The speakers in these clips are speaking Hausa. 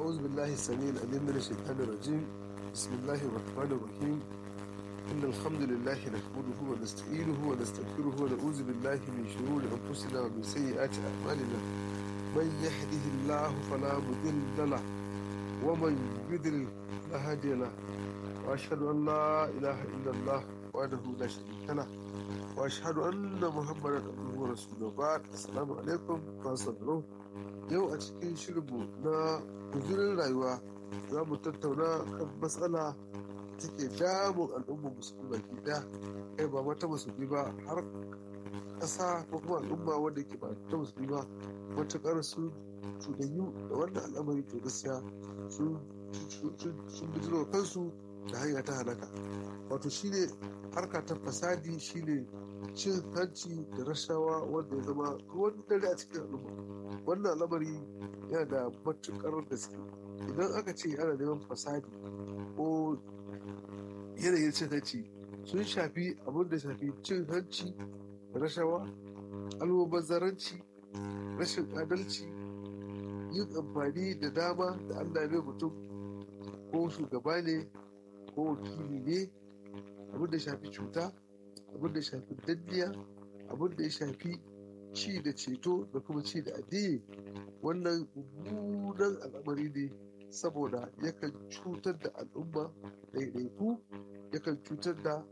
أعوذ بالله السميع العليم من الشيطان الرجيم بسم الله الرحمن الرحيم إن الحمد لله نحمده ونستعينه ونستغفره ونعوذ بالله من شرور أنفسنا ومن سيئات أعمالنا من يهده الله فلا مضل له ومن يضلل فلا هادي له وأشهد أن لا إله إلا الله وحده لا شريك له وأشهد أن محمدا عبده ورسوله بعد السلام عليكم ورحمة الله yau a cikin shirinmu na guzurin rayuwa za mu tattauna kan matsala take damun al'ummar musulmi baki daya kai ba mata musulmi ba har ƙasa ko kuma al'umma wanda ke ba ta musulmi ba matuƙar su cuɗanyu da wannan al'amari to gaskiya sun bijiro kansu da hanya ta halaka wato shine harka ta fasadi shine cin hanci da rashawa wanda ya zama ruwan dare a cikin al'umma wannan al'amari yana da matuƙar gaske idan aka ce ana neman fasadi ko yanayin cin hanci sun shafi abin da shafi cin hanci da rashawa almubazzaranci rashin adalci yin amfani da dama da allah mai mutum ko shugaba ne ko wakili ne abin da shafi cuta abin da shafi danniya abin da ya shafi ci da ceto da kuma ci da addini wannan mummunan al'amari ne saboda yakan cutar da al'umma ɗaiɗaiku yakan cutar da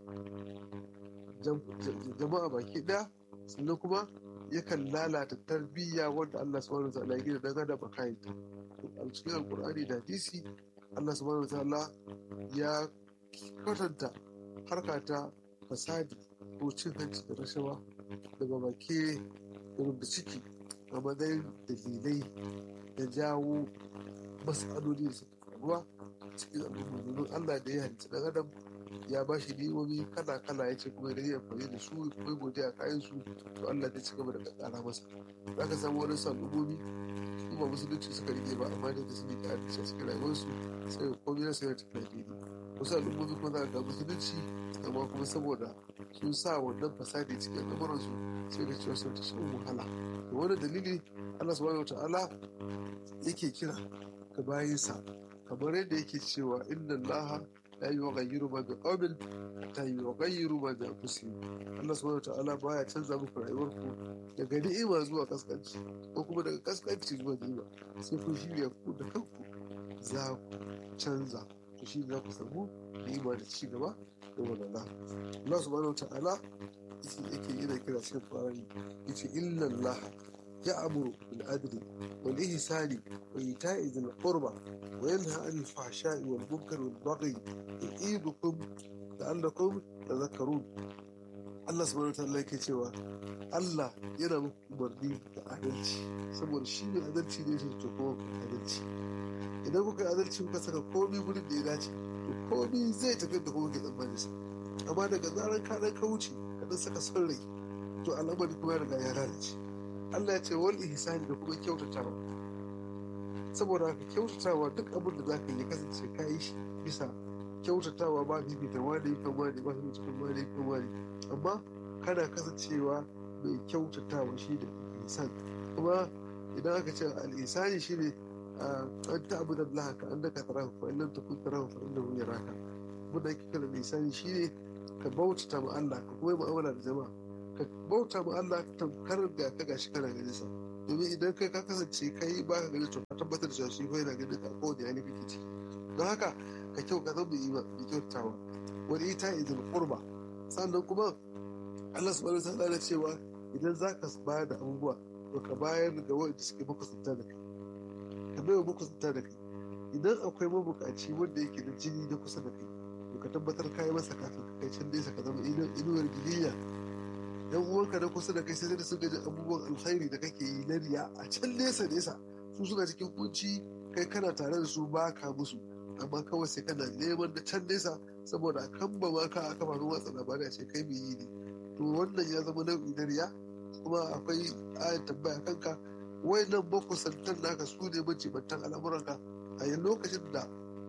jama'a baki ɗaya sannan kuma yakan lalata tarbiyya wanda Allah subhanahu wa ta'ala ya gina dan adam a kayan ta a cikin alkur'ani da hadisi Allah subhanahu wa ta'ala ya kwatanta harka ta fasadi ko cin hanci da rashawa daga baki da ciki a matsayin dalilai da jawo matsaloli da suka faruwa cikin al'umma domin Allah da ya halitta dan adam ya ba shi ni'imomi kala kala ya ce kuma idan ya amfani da su kuma godiya kayan su to Allah zai ci gaba da ƙara masa za ka samu wani al'ummomi su ba musulunci suka rike ba amma da su ne da adalci a cikin rayuwarsu sai ga komai na sayar tafiya daidai wasu al'ummomi kuma za ka ga musulunci amma kuma saboda sun sa wannan fasadi cikin al'amuransu sai da cewa sun ta shan wahala da wani dalili Allah subhanahu ta'ala yake kira ga bayinsa kamar yadda yake cewa inna Allah la yughayyiru ma bi qawmin hatta yughayyiru ma bi anfusihim Allah subhanahu ta'ala baya canza muku rayuwarku daga ni'ima zuwa kaskanci ko kuma daga kaskanci zuwa ni'ima sai kun shirya ku da kanku za ku canza to shi za ku samu ni'ima da ci gaba da walala Allah subhanahu ta'ala yake yana kira cikin Qur'ani yace inna Allah ya'muru bil adli wal ihsani wa ita'i dhil qurba wa yanha 'anil fahsha'i wal munkari wal baghi ya'idukum la'allakum tadhakkarun Allah subhanahu ta'ala yake cewa Allah yana muku umarni da adalci saboda shi ne adalci ne shi to kuma adalci idan kuka adalci kuka saka komai gurin da ya dace to komai zai tafi da kuma ke tsammani sa amma daga zarar ka dan ka wuce ka dan saka son rai to al'amari kuma ya riga ya lalace Allah ya ce wal ihsani da kuma kyautatawa saboda haka kyautatawa duk abin da zaka yi kasance ka yi shi bisa kyautatawa ba bibita wani kan wani ba su cikin wani kan wani amma kana kasancewa mai kyautatawa shi da ihsan kuma idan aka ce al-ihsani shine an ta abu da Allah ka annaka tarahu fa illam takun tarahu fa innahu yaraka abin da ake kira lisani shine ka bautata ma Allah ka kuma mu'amala da jama'a ka bauta ma Allah tamkar da ka gashi kana ganin sa domin idan kai ka kasance kai ba ka ganin to ka tabbatar da cewa shi ko yana ganin ka ko da yani kake ciki don haka ka kyau ka zama mai mai kyautawa wani ita idan qurba sannan kuma Allah subhanahu wa ta'ala cewa idan zaka bayar da abubuwa to ka bayar ga wanda suke makusanta da kai ka bai wa makusanta da kai idan akwai mabukaci wanda yake da jini na kusa da kai to ka tabbatar ka yi masa kafin ka kai can nesa ka zama inuwar giliya yan uwanka na kusa da kai sai da sun gaji abubuwan alkhairi da kake yi na riya a can nesa nesa su suna cikin kunci kai kana tare da su ba ka musu amma kawai sai kana neman da can nesa saboda a kan ba ma ka a kafafen watsa labarai a ce kai mai yi ne to wannan ya zama nau'i na riya kuma akwai ayan tambaya kanka wayannan makusantan naka su ne majibantan al'amuranka a yin lokacin da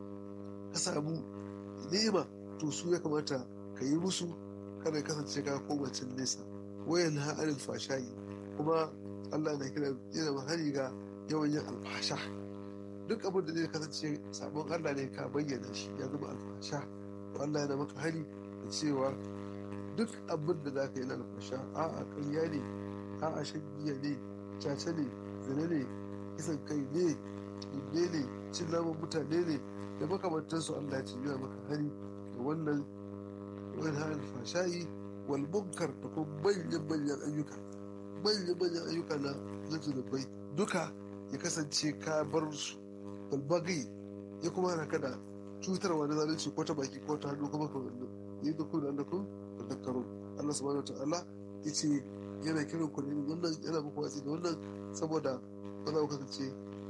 ka samu ni'ima to su ya kamata ka yi musu kada ya kasance ka koma can nesa wayan ha'arin fashayi kuma Allah na kira yana mahari ga yawan yin alfasha duk abin da zai kasance sabon Allah ne ka bayyana shi ya zama alfasha to Allah yana maka hani da cewa duk abin da za ka yi na alfasha a'a ƙarya ne a'a shan giya ne caca ne zina ne kisan kai ne ne ne cin naman mutane ne da makamantansu Allah ya ce yana maka hani da wannan wani alfashayi wal munkar da kuma manyan manyan ayyuka manyan manyan ayyuka na na zunubai duka ya kasance ka bar su balbagai ya kuma hana ka da cutarwa na zalunci ko ta baki ko ta hannu kuma ka wannan yi da ku da annakun da dakkaro Allah subhanahu wa ta'ala ya ce yana kiran ku ne wannan yana muku watsi da wannan saboda ba za ku kasance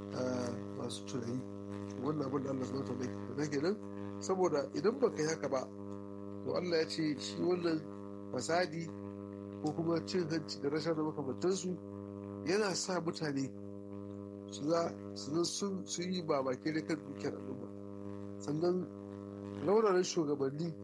masu tunani wannan abin da Allah subhanahu wa ta'ala ya kenan saboda idan baka yi haka ba to Allah ya ce shi wannan fasadi ko kuma cin hanci da rashin da makamantansu yana sa mutane su za su yi babake da kan dukiyar al'umma sannan rauraran shugabanni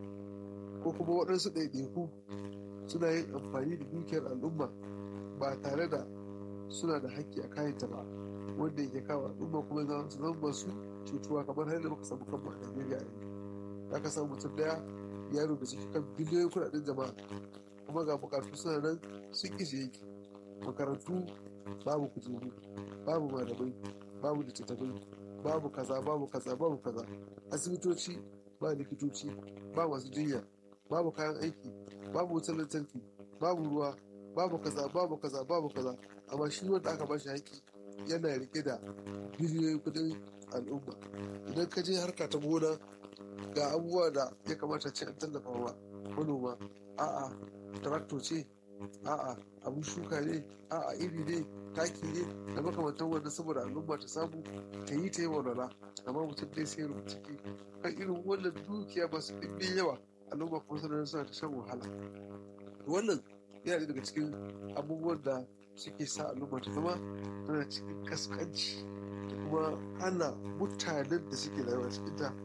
ko kuma waɗansu ɗaiɗaiku suna yin amfani da dukiyar al'umma ba tare da suna da haƙƙi a kayanta ba wanda yake kawo al'umma kuma za su zama masu cutuwa kamar har da muka samu kanmu a Najeriya yanzu za ka samu mutum daya yaro da suke kan biliyoyin kuɗaɗen jama'a kuma ga bukatu suna nan sun ƙi yake makarantu babu kujeru babu malamai babu littattafai babu kaza babu kaza babu kaza asibitoci ba likitoci ba masu jinya babu kayan aiki babu wutar lantarki babu ruwa babu kaza babu kaza babu kaza amma shi wanda aka bashi haƙƙi yana rike da biliyoyin kudin al'umma idan ka je harka ta gona ga abubuwa da ya kamata ce an tallafa wa manoma a'a tarakto ce a'a abun shuka ne a'a iri ne taki ne da makamantan wanda saboda al'umma ta samu ta yi ta yi walwala amma mutum dai sai rubuta ciki kan irin wannan dukiya masu ɗimbin yawa al'umma kuma suna suna ta shan wahala wannan yana daga cikin abubuwan da suke sa al'umma ta zama tana cikin kaskanci da kuma hana mutanen da suke rayuwa cikin ta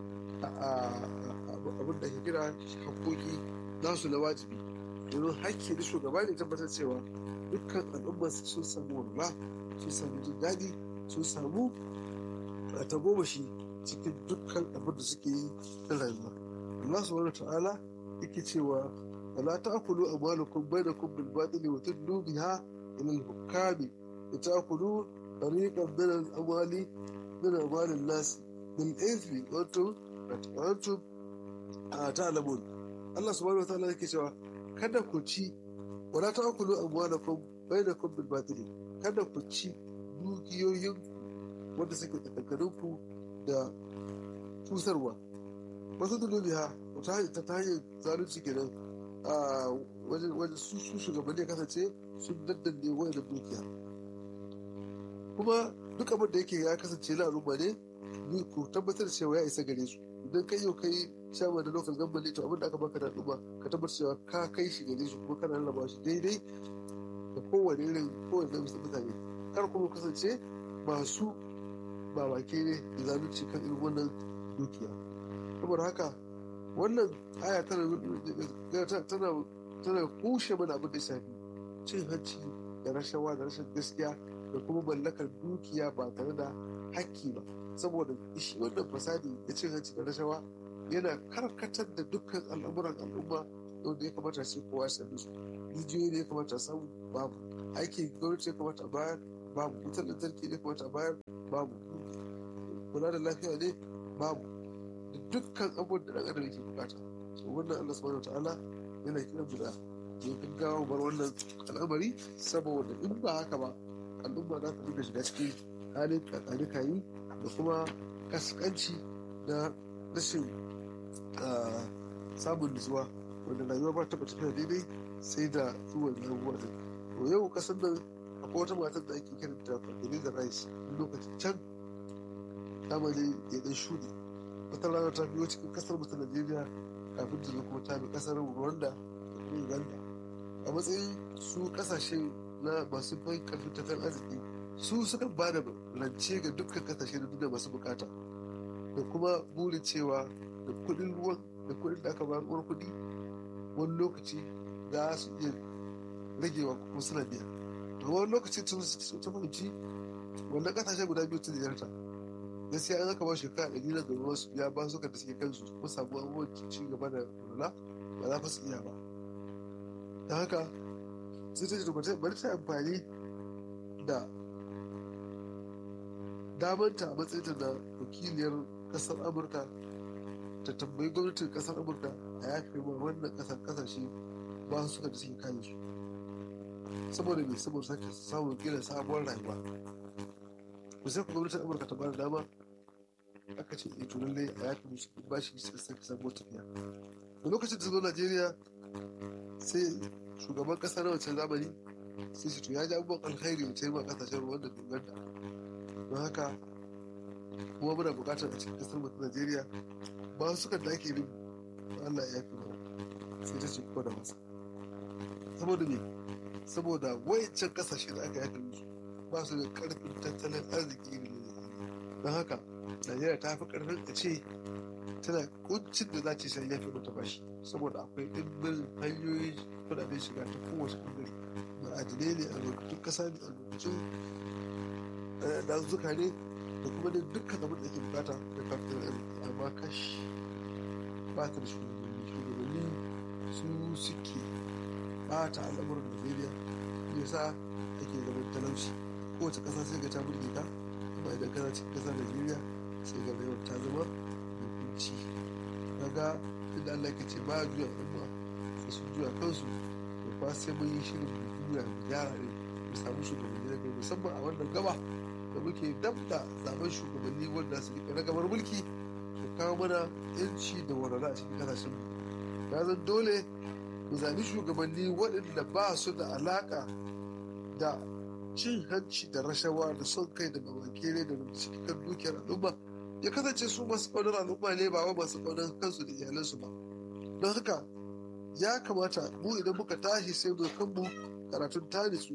abin da ke kira haƙoƙi nasu na wajibi domin hakki da shugaba ne tabbatar cewa dukkan al'umma sun samu walwala sun samu jin daɗi sun samu tagomashi cikin dukkan abin da suke yi na rayuwa Allah subhanahu ta'ala yake cewa wala ta'kulu amwalakum bainakum bil batil wa tudlu biha ila al hukami wa ta'kulu tariqan min al amwali min amwali al nas bil ithmi wa antum wa antum ta'lamun Allah subhanahu ta'ala yake cewa kada ku ci wala ta'kulu amwalakum bainakum bil batil kada ku ci dukiyoyin wanda suke tsakaninku da tusarwa wasu dulubiha ta ta hanyar zalunci kenan a wajen su shugabanni kasance sun daddanne wani da dukiya kuma duk abin da yake ya kasance na al'umma ne ni ku tabbatar cewa ya isa gare su idan kai yau kai shama da local government to abin da aka baka da al'umma ka tabbatar cewa ka kai shi gare su kuma kana rarraba shi daidai da kowane irin kowane da mutane kar kuma kasance masu babake ne da zalunci kan irin wannan dukiya saboda haka wannan aya tana tana kushe mana abin da shafi cin hanci da rashawa da rashin gaskiya da kuma mallakar dukiya ba tare da hakki ba saboda shi wannan fasadi da cin hanci da rashawa yana karkatar da dukkan al'amuran al'umma wanda ya kamata sai kowa ya sami su rijiyoyi ne ya kamata a samu babu aiki gwamnati ya kamata a bayar babu wutar lantarki ne ya kamata a bayar babu kula da lafiya ne babu da dukkan abubuwan da ɗan adam yake bukata so wannan Allah subhanahu ta'ala yana kiran mu da ya gaggawa bar wannan al'amari saboda in ba haka ba al'umma za ta dinga shiga cikin halin kakanikayi da kuma kaskanci da rashin samun nutsuwa wanda rayuwa ba ta tafiya daidai sai da zuwan abubuwa da to yau kasar nan akwai wata matar da ake kiranta Fadila Rice lokacin can zamani ya dan shuɗe wata rana ta biyo cikin kasar mutu najeriya kafin ta zo kuma ta bi kasar rwanda da kuma uganda a matsayin su kasashe na masu bai karfin tattalin arziki su suka ba da rance ga dukkan kasashe na duniya masu bukata da kuma burin cewa da kuɗin ruwan da kuɗin da aka ba ruwan kuɗi wani lokaci za su iya ragewa kuma suna biya amma wani lokaci sun ta fahimci wannan kasashe guda biyu ta ziyarta gaskiya an aka ba shekara ɗari na gaba su biya ba su ka da suke kansu kuma samu abubuwan ci gaba da kula ba za fa su iya ba don haka sai ta ce bari ta amfani da damanta a matsayinta na wakiliyar kasar amurka ta tambayi gwamnatin kasar amurka a yafe ma wannan kasar kasashe ba su suka da suke kayan su saboda me saboda sake samun gina sabuwar rayuwa ku sai ku gwamnatin amurka ta bada dama aka ce eh to lallai a yafe musu ba shi suka sake sabuwar tafiya da lokacin da zo najeriya sai shugaban kasa na wancan zamani sai shi to ya ji abubuwan alkhairi da taimaka kasashen ruwan da doganta don haka kuma muna bukatar a cikin kasar mutum najeriya ba su kan da ake bin allah ya fi ba sai ta ce ko da masa saboda me saboda wayancan kasashe da aka yafe musu ba su da karfin tattalin arziki irin na don haka najeriya ta fi karfin a ce tana kuncin da za ta sai yafe mata bashi saboda akwai ɗimbin hanyoyin kudaden shiga ta kowace ɓangare ma'adinai ne a lokacin ƙasa ne a lokacin dazuka ne da kuma da dukkan abin da ke bukata da kafin arziki amma kashi ba ta da shugabanni shugabanni su suke bata al'amuran najeriya ya sa ake zaman talauci kowace ƙasa sai ga ta burge ka amma idan kana cikin ƙasa najeriya sai ga rayuwar ta zama mai kunci kaga inda allah ke ce ba juya al'umma sai sun juya kansu da fa sai mun yi shirin mu juya mu gyara ne mu samu shugabanni na gari musamman a wannan gaba da muke dab da zaben shugabanni wanda su rika ragamar mulki da kawo mana yanci da walwala a cikin kasashen mu ya zan dole mu zabi shugabanni waɗanda ba su da alaka da cin hanci da rashawa da son kai da mawakere da cikin dukiyar al'umma ya kasance su masu ƙaunar al'umma ne ba wa masu ƙaunar kansu da iyalansu ba don haka ya kamata mu idan muka tashi sai mu kanmu karatun tanisu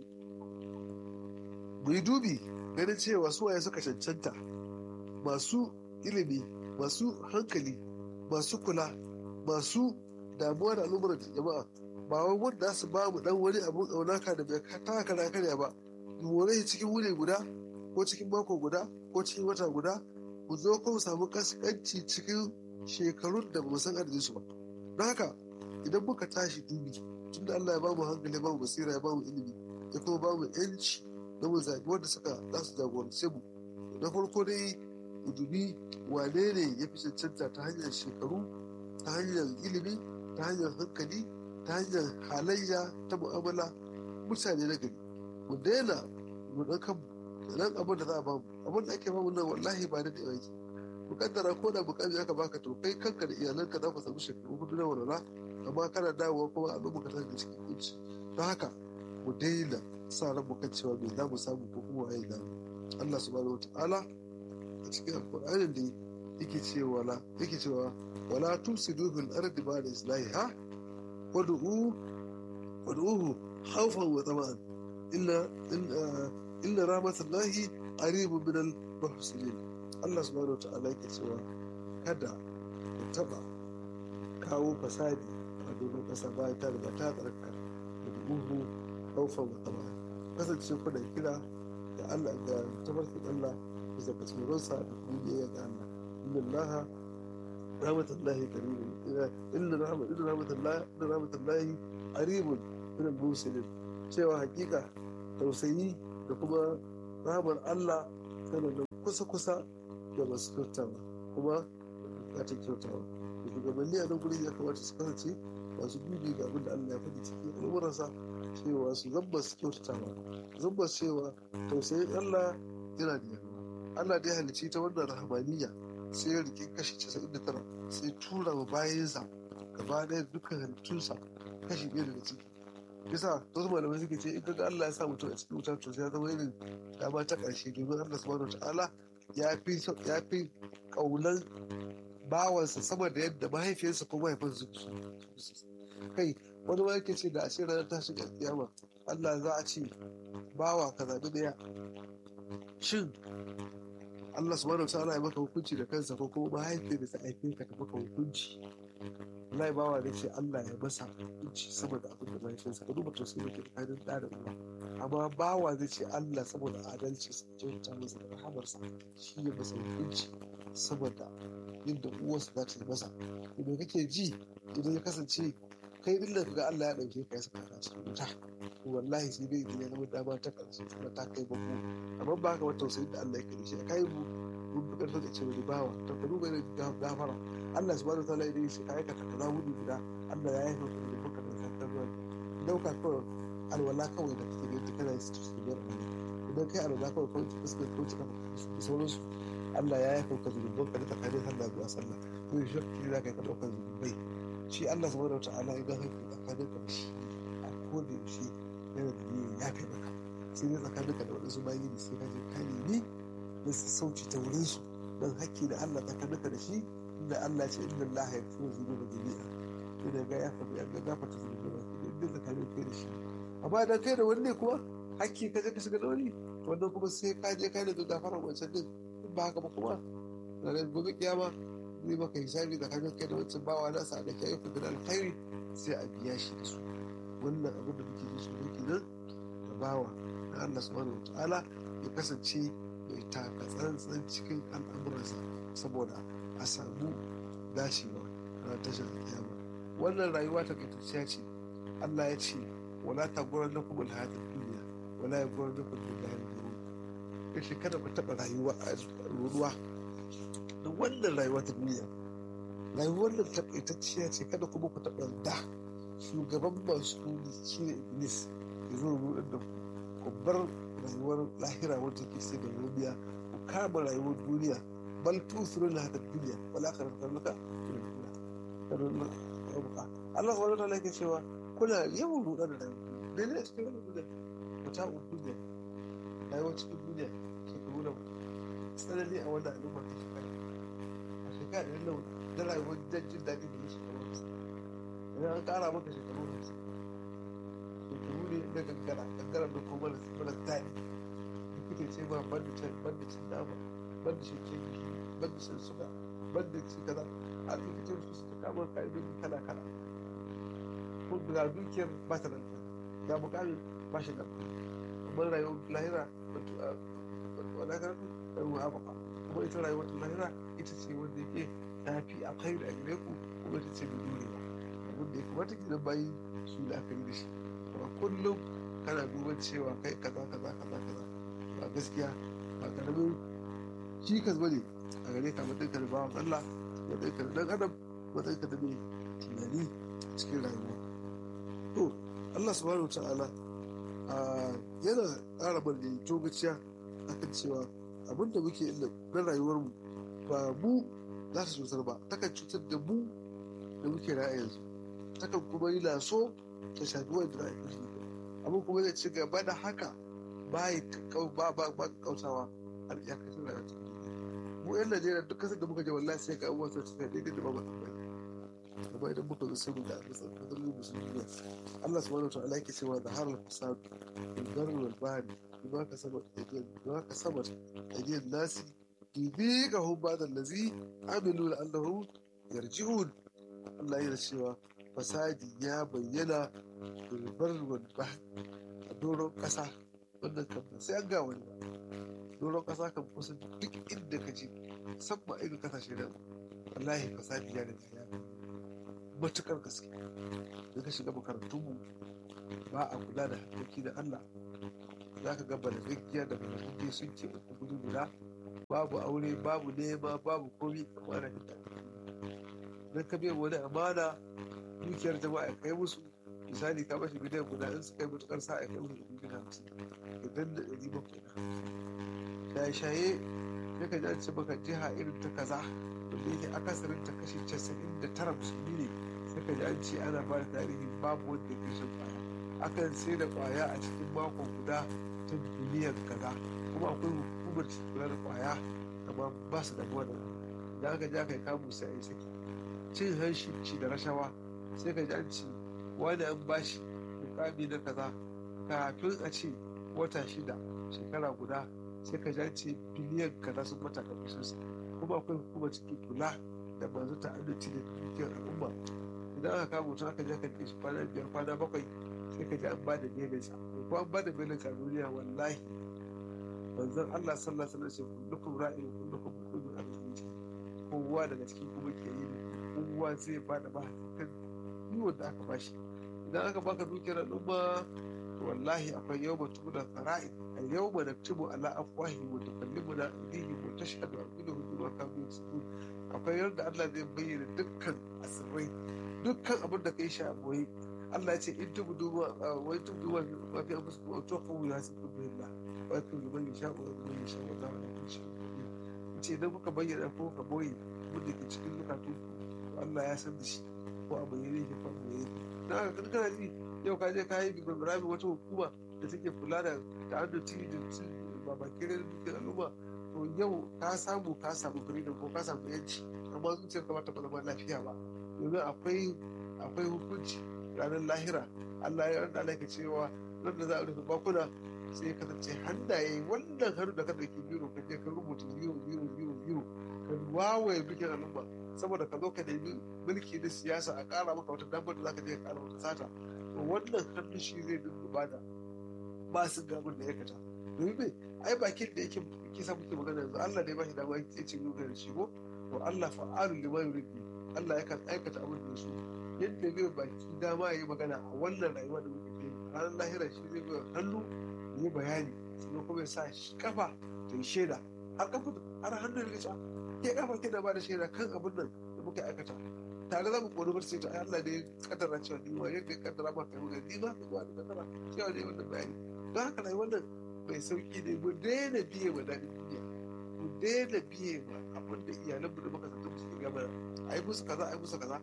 mu yi dubi ganin cewa su waye suka cancanta masu ilimi masu hankali masu kula masu damuwa da al'ummar jama'a ba wai wanda su ba mu dan wani abun ƙaunaka da bai taka na karya ba mu shi cikin wuni guda ko cikin mako guda ko cikin wata guda mu zo ko mu samu kaskanci cikin shekarun da mu san adadin su ba don haka idan muka tashi dubi tunda Allah ya ba mu hankali ya ba mu basira ya ba mu ilimi ya kuma ba mu yanci na mu zaɓi wanda suka za su jagorance mu na farko dai mu dubi wane ne ya fi cancanta ta hanyar shekaru ta hanyar ilimi ta hanyar hankali ta hanyar halayya ta mu'amala mutane na gari mu daina mu ɗan kanmu nan abin da za a bamu abin da ake bamu nan wallahi ba da da yawa mu kaddara ko da mukami aka baka to kai kanka da iyalanka za ku samu shekaru hudu na walwala amma kana dawowa kuma a lokacin ka tashi cikin kunci don haka mu daina sa ran mu kan cewa me za mu samu ko kuma waye za mu Allah subhanahu wataala a cikin alqur'anin da yake cewa la yake cewa wala tusidu fil ardi ba'da islahiha wad'u wad'uhu khawfan wa tama'an illa illa rahmatullahi qaribun min al-muhsinin Allah subhanahu wataala yake cewa kada ku taba kawo fasadi a domin kasa bayan ta riga ta tsarka da buhu haufan wa tama kasance kuna kira da Allah ga tabarkin Allah bisa ga tsoronsa da kuma biyayya ga Allah inna Allah rahmatullahi qaribun inna rahmat inna rahmatullahi inna rahmatullahi qaribun min al-muslimin cewa hakika tausayi da kuma rahmar Allah tana da kusa kusa da masu kyautawa kuma bukatar kyautawa shugabanni a nan gurin ya kamata su kasance masu dubi ga abin da Allah ya faɗi cikin al'amuransa cewa su zamba su kyautata ba zamba cewa tausayin Allah yana da yawa Allah da ya halicci ta wannan rahamaniya sai ya rike kashi 99 sai tura wa bayansa gaba ɗaya dukkan halittunsa kashi ɗaya daga ciki bisa wasu malamai suke ce in ga Allah ya sa mutum a cikin wuta to sai ya zama irin dama ta ƙarshe domin Allah subhanahu wataala ya fi ya fi kaunan bawansa sama da yadda mahaifiyarsa ko mahaifinsa su kai wani ma yake ce da ashe ranar tashin kiyama Allah za a ce bawa ka zaɓi ɗaya shin Allah subhanahu wataala ya maka hukunci da kansa ko kuma mahaifiyar da ta haife ka ta maka hukunci wallahi bawa ne ce Allah ya masa hukunci sama da abin da mahaifiyarsa ka duba tausayi da ke tsakanin ɗa da uwa amma bawa zai ce Allah saboda adalci su kyauta masa da rahamarsa shi ya masa hukunci saboda yadda uwarsa za ta yi masa idan kake ji idan ya kasance kai din da ga Allah ya dauke ka ya saka ka cikin wuta wallahi sai dai ya zama dama ta karshe kuma ta kai babu amma ba ka wata tausayin da Allah ya da shi kai mu mun fi karfin da ce wani bawa to ka duba irin gafara Allah subhanahu wataala idan shi ka aikata kaza hudu guda Allah ya yi maka da baka da sakar ruwa dauka kawai alwala kawai da kake gani kana su su biyar idan kai alwala kawai kawai ki fuskar ko ki kafa da sauransu Allah ya yi maka zunubin ka da tsakanin sallah zuwa sallah to shi shi za ka yi ka ɗaukar zunubai shi Allah subhanahu wataala idan kai tsakanin ka da shi a koda yaushe yana da niyyar ya fi maka sai dai tsakanin ka da waɗansu bayi da sai ka je ka nemi da su sauci ta wurin su don hakki da Allah tsakanin ka da shi inda Allah ce inda Allah ya fi zuwa da jami'a ina ga ya fi ya gafa ta zuwa da inda tsakanin kai da shi amma idan kai da wani ne kuma hakki ka je ka shiga da wani wannan kuma sai ka je ka ne da gafara wancan din ba haka ba kuma ranar gobe kiyama zai maka hisabi tsakanin kai da wancan bawa nasa da kai ku da alkhairi sai a biya shi da su wannan abin da muke ji su kenan da bawa na Allah subhanahu wataala ya kasance mai taka tsantsan cikin al'amuransa saboda a samu dacewa na tashar kiyama wannan rayuwa ta kaitacciya ce Allah ya ce wala ta gurar na kuma alhadin duniya wala ya gurar na kuma alhadin duniya ya ce kada ku taɓa rayuwa a ruwa da wannan rayuwa ta duniya rayuwar da takaitacciya ce kada kuma ku taɓa da shugaban masu shi ne iblis ya zo rudin da ku bar rayuwar lahira wanda ke sai da duniya ku kama rayuwar duniya bal tusuru na hada duniya wala ka rasa maka Allah subhanahu wa ta'ala yake cewa kuna yawan rudar da rayuwa dai ne cikin wannan duniya mata duniya rayuwar cikin duniya shekaru da tsanani a wannan al'umma ta shekara a shekara da yadda da rayuwar jin daɗi da ya shekaru hamsin idan an ƙara maka shekaru hamsin shekaru ne na gangara gangara da kuma mara daɗi likita ce ma ban da can ban da cin nama ban da shan kifi ban da shan suga ban da ci kaza a likitan su suka kama ka'idoji kala kala ko ga dukiyar ba ta nan ga mukamin ba shi nan amma rayuwar lahira wadda ka rayuwa baka kuma ita rayuwar lahira ita ce wanda yake ta fi alkhairi a gare ku kuma ita ce mai dorewa abin da ya kamata ki bayi su la'akari da shi amma kullum kana duban cewa kai kaza kaza kaza kaza ba gaskiya ba karamin cikas bane a gare ka matsayin ka da bawan Allah matsayin ka da dan adam matsayin ka da mai tunani cikin rayuwa to Allah subhanahu wa ta'ala yana ƙara bari togaciya akan cewa abin da muke na rayuwarmu ba mu za ta cutar ba takan cutar da mu da muke ra'ayi yanzu takan kuma yi laso ta shafi wanda za a yi abin kuma zai ci gaba da haka ba ba ba ba kautawa har iyakacin rayuwar ta mu yan najeriya duk kasar da muka je wallahi sai ga abubuwan sun tafiya daidai da ba mu tsammani amma idan muka zo sai mu ga abin tsarkakar mu musulmi Allah subhanahu wa ta'ala yake cewa da harar fasad bil barri wal bahri bima kasabat aydiyahum bima kasabat aydiyahum nasi yudhiqahum ba'da allazi amilu la'allahum yarji'un Allah yana cewa fasadi ya bayyana bil barri wal bahri a doron kasa wannan kan sai an ga wani ba doron kasa kan kusa duk inda ka je musamman irin kasashe da wallahi fasadi ya riga ya matukar gaske da ka shiga makarantunmu ba a kula da hakkoki da Allah za ka ga balagaggiya da balagaggiya sun ce uku gudu guda babu aure babu nema babu komi amma na fita don ka biya wani amana dukiyar jama'a ya kai musu misali ka bashi miliyan guda in su kai matukar sa ya kai musu dubu biyu hamsin idan da ɗari bakwai na shaye-shaye ya ka ji ce maka jiha irin ta kaza wanda yake akasarin ta kashi casa'in da tara musulmi ne sai ka ji an ce ana ba da tarihi babu wanda ya shan kwaya akan sai da kwaya a cikin mako guda ta biliyan kaza kuma akwai hukumar kula da kwaya amma ba su da da da aka ja kai kamu sai a yi saki cin hanshi ci da rashawa sai ka ji an ce wani an bashi mukami na kaza kafin a ce wata shida shekara guda sai ka ji an ce biliyan kaza sun mata kafin sosai kuma akwai hukumar cikin kula da masu ta'addaci da dukiyar al'umma idan aka kama mutum aka je kan shi kwana biyar kwana bakwai sai ka ji an ba da belinsa ko an ba da belinsa a duniya wallahi manzon Allah sallallahu alaihi wasallam kullukum ra'in kullukum mas'ulun an ra'iyati kowa daga cikin kuma ke yi kowa zai ba da ba kan yiwon da aka bashi idan aka baka dukiyar al'umma wallahi akwai yau mutum da fara'i a yau ma na tubu ala afwahi wa tukallimu na aidihim wa tashhadu arjuluhum bima kanu yaksubun akwai yadda Allah zai bayyana dukkan asirrai dukkan abin da kai shi a boye Allah ya ce in tubu duba wai tubu duba ma fi amsu wa tuqu ya sibu billah wa yakun liman yasha wa liman yasha wa ta'ala kullu shay'in ce idan kuka bayyana ko ka boye abin da ke cikin zukatu Allah ya san da shi ko a bayyane yake ko a bayyane dan haka kana ji yau ka je ka yi bibirbirami wata hukuma da take kula da ta'addaci da su babakirai da dukkan al'umma to yau ka samu ka samu freedom ko ka samu yanci amma zuciyar ka bata zama lafiya ba domin akwai akwai hukunci ranar lahira Allah ya rada alaika cewa nan da za a rufe bakuna sai ya kasance hannaye wannan hannu da ka dauki biro ka je ka rubuta biro biro biro biro ka wawaye bikin al'umma saboda ka zo ka nemi mulki na siyasa a kara maka wata damar da za ka je ka kara wata sata wannan hannu shi zai dinga bada ba su gamin da ya kata domin mai ai bakin da yake kisa muke magana yanzu Allah ne ba shi dama ya ce nuna da shi ko to Allah fa'alu lima yuridu Allah yakan aikata abin da su yadda bai baki dama ya yi magana a wannan rayuwa da muke kai ranar lahira shi zai bai hannu ya yi bayani sannan kuma ya sa kafa ta yi shaida har kafa har hannun risa ke kafa ke da ba da shaida kan abin nan da muka aikata tare za mu kori bar sai ta Allah ne kaddara cewa ni ma yadda ya kaddara ma kai magana ni ma ka zuwa da kaddara cewa ne wannan bayani don haka rayuwar nan mai sauki ne mu daina biye wa daɗin duniya mu daina biye wa abin da iyalanmu da muka zanta musu gaba a yi musu kaza a yi musu kaza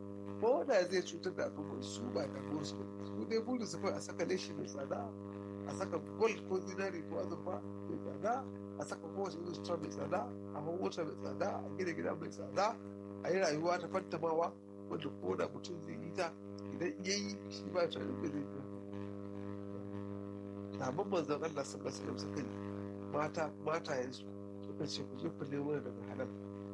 ko da zai cutar da al'ummar su ba da su su dai burin su kawai a saka leshi mai tsada a saka gold ko zinari ko azurfa mai tsada a saka kowace irin sutura mai tsada a hau wata mai tsada a gina gida mai tsada a yi rayuwa ta fantamawa wanda ko da mutum zai yi ta idan ya yi shi ba ta bai zai yi sabon manzon Allah sallallahu alaihi wasallam suka yi mata matayensu suka ce ku je ku nemo daga halal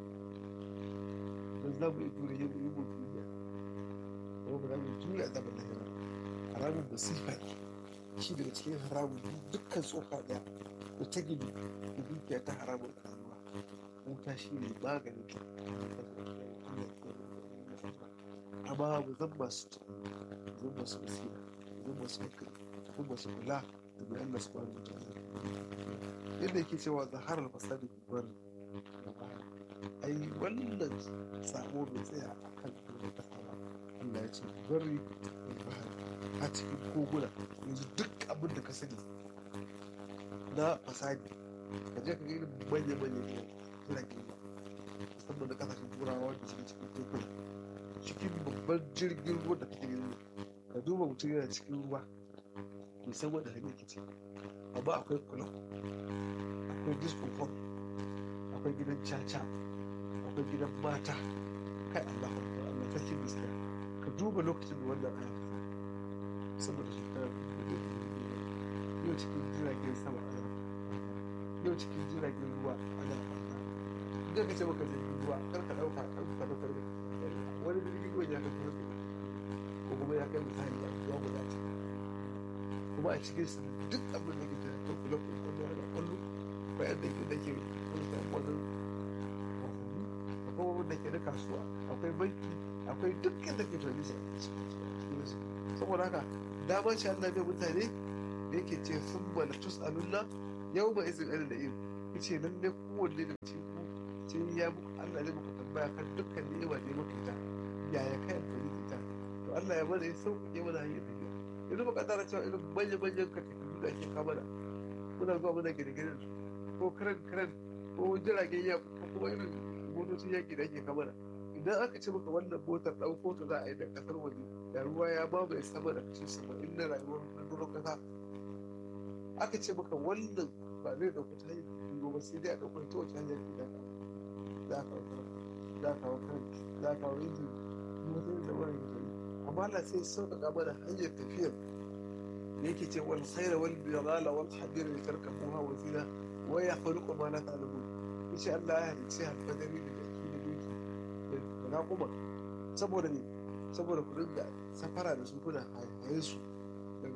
don za mu yi dure yin yi mu duniya kuma ba za mu jure a zaman lahira haramun masifa ne shi daga cikin haramun dukkan tsoka ɗaya da ta gini da dukiya ta haramun rayuwa wuta shi ne maganin ta amma mu zan masu zan masu basira zan masu hankali zan masu kula da mai Allah subhanahu wa ta'ala yadda yake cewa zaharar fasadi bar ai wannan sabo bai tsaya a kan doron kasa ba Allah ya ce bari a cikin koguna yanzu duk abin da ka sani na fasadi ka je ka ga irin manya-manya jiragen ruwa musamman da kasashen turawa wanda suke cikin tekuna cikin babban jirgin ruwa da kake gani ka duba mutum yana cikin ruwa bai san wanda hanyar ke ciki amma akwai kula akwai disco pop akwai gidan caca akwai gidan mata kai Allah Allah sarki gaskiya ka duba lokacin da wannan aya saboda shekara yau cikin jiragen sama ana yau cikin jiragen ruwa ana idan ka ce maka jirgin ruwa kar ka dauka kar ka dauka wani jirgin ruwa ya kai kuma ko kuma ya kai misali a ruwa guda ce kuma a cikin su duk abin da ke da ko kula ko kwallo da kwallo bayan da ke da ke kwallo wannan akwai wanda ke da kasuwa akwai banki akwai dukkan da ke tunani su saboda haka damar shi Allah bai mutane da yake ce sun bala tus alunna yau ba izin ɗan da yin ce nan ne kowanne da ce ku ce ya muku Allah zai muku tambaya kan dukkan ni'ima da ya muku ita yaya kai amfani da ita to Allah ya mana ya sauƙaƙe mana hanyar tafiya yanzu ba kaddara cewa irin manya-manyan katifu da ake kamana muna zuwa muna gine-gine ko kiran kiran ko jiragen ya ko kuma irin motocin yaƙi da ake kamana idan aka ce maka wannan motar ɗauko ta za a yi da ƙasar waje da ruwa ya mamaye sama da kashi saba'in na rayuwar rundunar ƙasa aka ce maka wannan ba zai ɗauki ta hanyar tafiyo ba sai dai a ɗauko ta wace hanyar ke da za a kawo za a kawo kan za a kawo injin motocin da wani mutane amma Allah sai sauƙaƙa mana hanyar tafiyar da yake ce wal khaira wal bidala wal hadir li tarkabuha wa zina wa yakhluqu ma la ta'lamun yace Allah ya halicce alfadari da jaki da doki da raƙuma saboda ne saboda ku dinga safara da su kuna haye su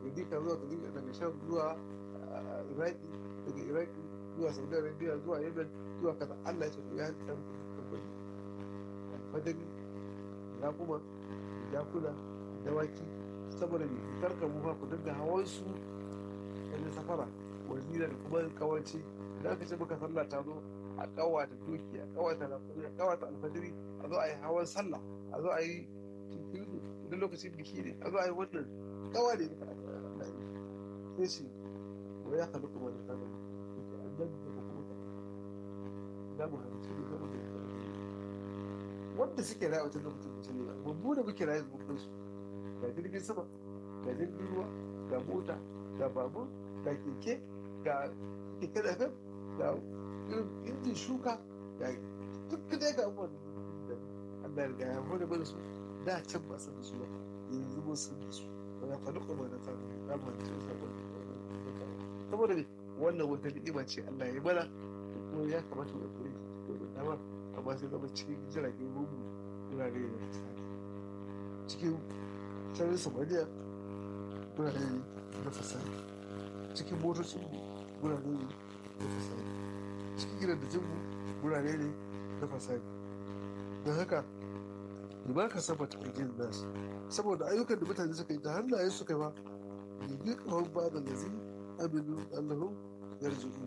gari ka zuwa gari daga sham zuwa iraki daga iraki zuwa saudi arabia zuwa yemen zuwa kaza allah ya ce ya halitta muku alfadari ya kuma jakuna dawaki saboda ne karka mu ku dinga hawan su da safara wazira da kuma kawanci da aka ce maka sallah ta zo a kawata doki a kawata lafari a kawata alfajiri a zo a yi hawan sallah a zo a yi cikin idan lokacin biki ne a zo a yi wannan kawa ne sai shi wa ya kalu kuma da kanan annan da kuma da mu hanci ne zama da wanda suke rayu a wajen lokacin mutum ne ba mu da muke rayu da su ga jirgin sama ga jirgin ruwa ga mota ga babur ga keke ga keke da fem ga injin shuka ga duk dai ga abubuwan da Allah ya riga ya hore mana su da can ba san da su ba yanzu mun san da su ba ya faɗi kuma da tsaro da mu ci sabon saboda ne wannan wata ni'ima ce Allah ya mana kuma ya kamata mu koyi da dama amma sai zama cikin jiragen rumu wurare da fasari cikin sararin samaniya wurare ne na fasari cikin motocin wurare ne na fasari cikin gidan da jinmu wurare ne na fasari don haka ba ka saba ta aikin nasu saboda ayyukan da mutane suka yi da hannayen suka yi ba yi kawon ba da lazi aminu allahun yarjuhu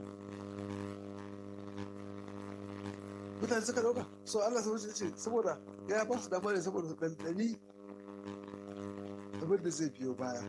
mutane suka dauka so allah sun ce saboda ya ba su dama ne saboda su ɗanɗani abin da zai biyo baya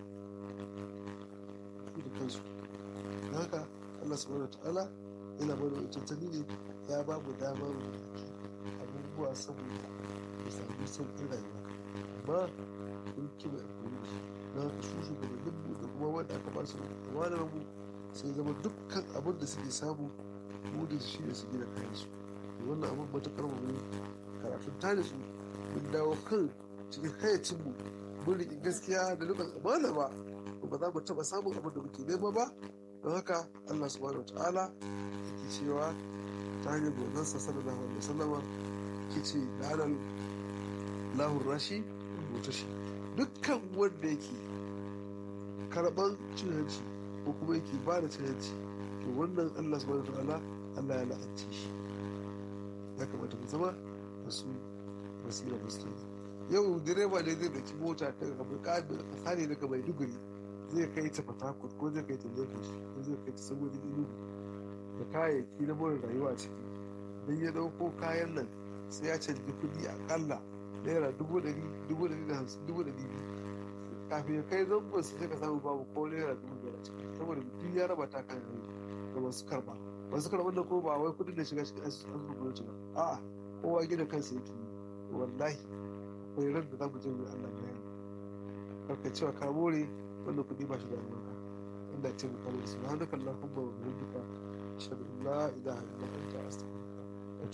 da kansu don haka allah subhanahu wa ta'ala yana mana wancan ne ya ba mu dama mu mallaki abubuwa saboda mu sami sauƙin rayuwa amma mun kima alƙawari na haka su shugabannin mu da kuma wanda aka ba su amanar mu sai zama dukkan abin da suke samu mu da shi ne su gina kayan su wannan abin matuƙar mu ne karatun tare su mun dawo kan cikin hayacin mu mun riƙe gaskiya da nufin amana ba ba za mu taɓa samun abin da muke nema ba don haka Allah subhanahu wa ta'ala yake cewa ta hanyar gozansa sallallahu alaihi wasallama ke ce la'anar lahun rashi rubuta shi dukkan wanda yake karɓar cin hanci ko kuma yake ba da cin hanci to wannan allah subhanahu wa ta'ala allah ya la'anci shi ya kamata mu zama da su basira musulmi yau direba ne zai daki mota ta kasa ne daga maiduguri zai kai ta fatakut ko zai kai ta lagos ko zai kai ta saboda inugu da kayayyaki na more rayuwa ciki don ya dauko kayan nan sai ya canji kuɗi akalla naira dubu ɗari dubu ɗari da hamsin dubu ɗari biyu kafin ya kai zangon su sai ka samu babu ko naira dubu biyar a ciki saboda duk ya raba ta kan da masu karba masu karban da ko ba wai kuɗin da shiga cikin asusun gwamnati ba a'a kowa gina kansa yake yi wallahi akwai ran da za mu je mu Allah bayani karka cewa ka more wannan kuɗi ba shi da albarka Allah ya ce mu kare su subhanakallahumma wa bihamdika ashhadu an la ilaha illa anta astaghfiruka